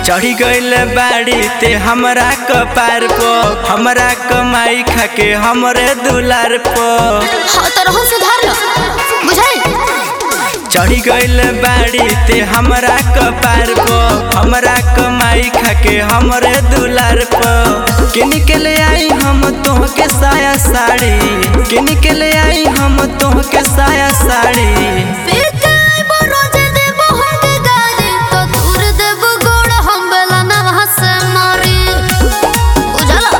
चढ़ी गइल बाड़ी ते हमरा कपार पो हमरा कमाई खाके हमरे दुलार पो हाँ तो रहन सुधार लो बुझाई चढ़ी गइल बाड़ी ते हमरा कपार पो हमरा कमाई खाके हमरे दुलार पो किन के ले आई हम तोहके साया साड़ी किन के ले आई हम तोहके साया साड़ी फिर काय बरोज देबो हमके गाली तो दूर देबो गोड़ हम बेला ना हंसे मारी बुझला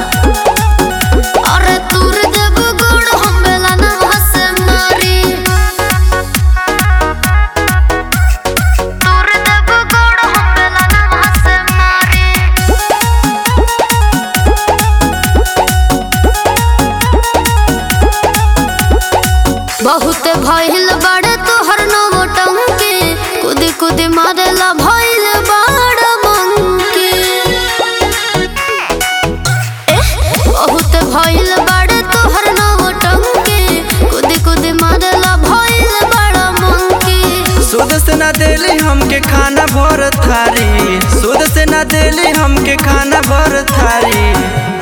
अरे दूर देबो गोड़ हम बेला ना हंसे मारी दूर देबो गोड़ हम बेला ना हंसे मारी बहुत भइल बड़े तोहर नौटंकी कुदी कुदी मारेला भइल बड़ मंकी एह, बहुत भइल बड़े तोहर नौटंकी कुदी कुदी मारेला भइल बड़ मंकी सूद से ना देली हमके खाना भर थारी सूद से ना देली हमके खाना भर थारी